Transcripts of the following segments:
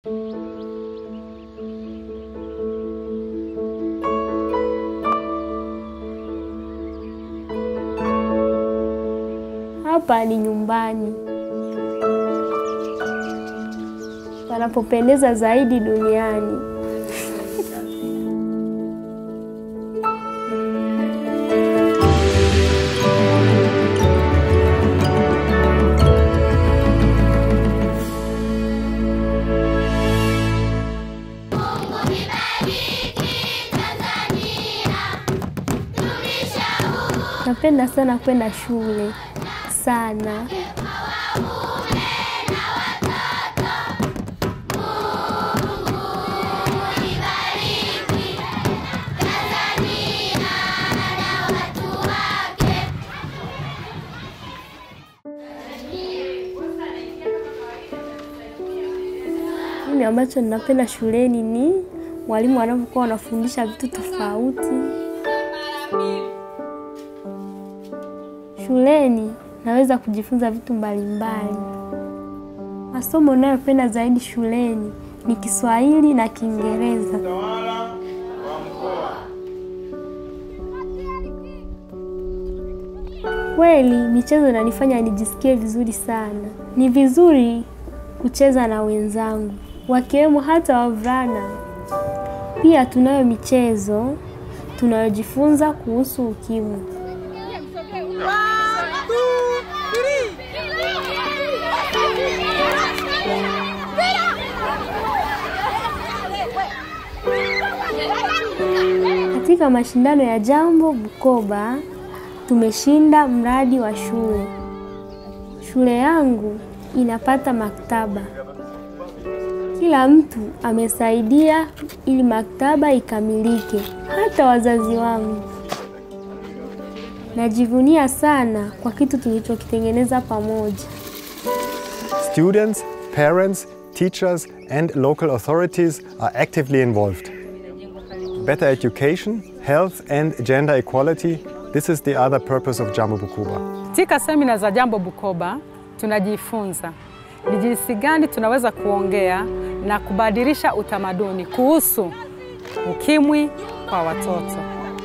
Hapa ni nyumbani panapopendeza zaidi duniani. Napenda sana kwenda shule sana. Mimi ambacho ninapenda shuleni ni mwalimu anapokuwa anafundisha vitu tofauti. Shuleni naweza kujifunza vitu mbalimbali. Masomo ninayopenda zaidi shuleni ni Kiswahili na Kiingereza. Kweli michezo inanifanya nijisikie vizuri sana. Ni vizuri kucheza na wenzangu, wakiwemo hata wavulana. Pia tunayo michezo tunayojifunza kuhusu ukimwi. Katika mashindano ya Jambo Bukoba tumeshinda mradi wa shule. Shule yangu inapata maktaba. Kila mtu amesaidia ili maktaba ikamilike, hata wazazi wangu. Najivunia sana kwa kitu tulichokitengeneza pamoja. Students, parents, teachers, and local authorities are actively involved. Better education, health, and gender equality this is the other purpose of Jambo Bukoba. Katika semina za Jambo Bukoba tunajifunza ni jinsi gani tunaweza kuongea na kubadilisha utamaduni kuhusu ukimwi kwa watoto.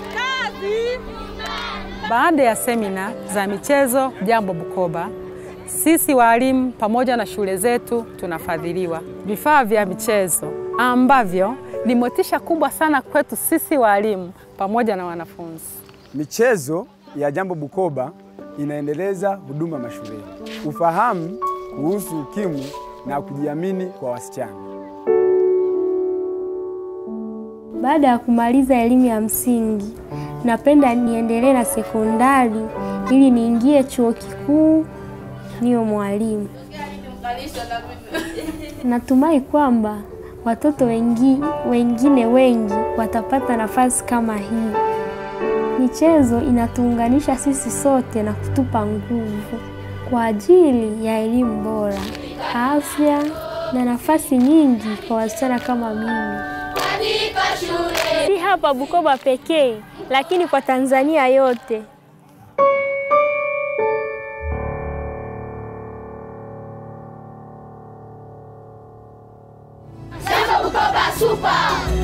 Baada ya semina za michezo Jambo Bukoba, sisi walimu pamoja na shule zetu tunafadhiliwa vifaa vya michezo ambavyo ni motisha kubwa sana kwetu sisi walimu pamoja na wanafunzi. Michezo ya Jambo Bukoba inaendeleza huduma mashuleni, ufahamu kuhusu ukimwi na kujiamini kwa wasichana. Baada ya kumaliza elimu ya msingi, napenda niendelee na sekondari ili niingie chuo kikuu niwe mwalimu. Natumai kwamba watoto wengi, wengine wengi watapata nafasi kama hii. Michezo inatuunganisha sisi sote na kutupa nguvu kwa ajili ya elimu bora, afya na nafasi nyingi kwa wasichana kama mimi. Si hapa Bukoba pekee, lakini kwa Tanzania yote. Jambo Bukoba Super!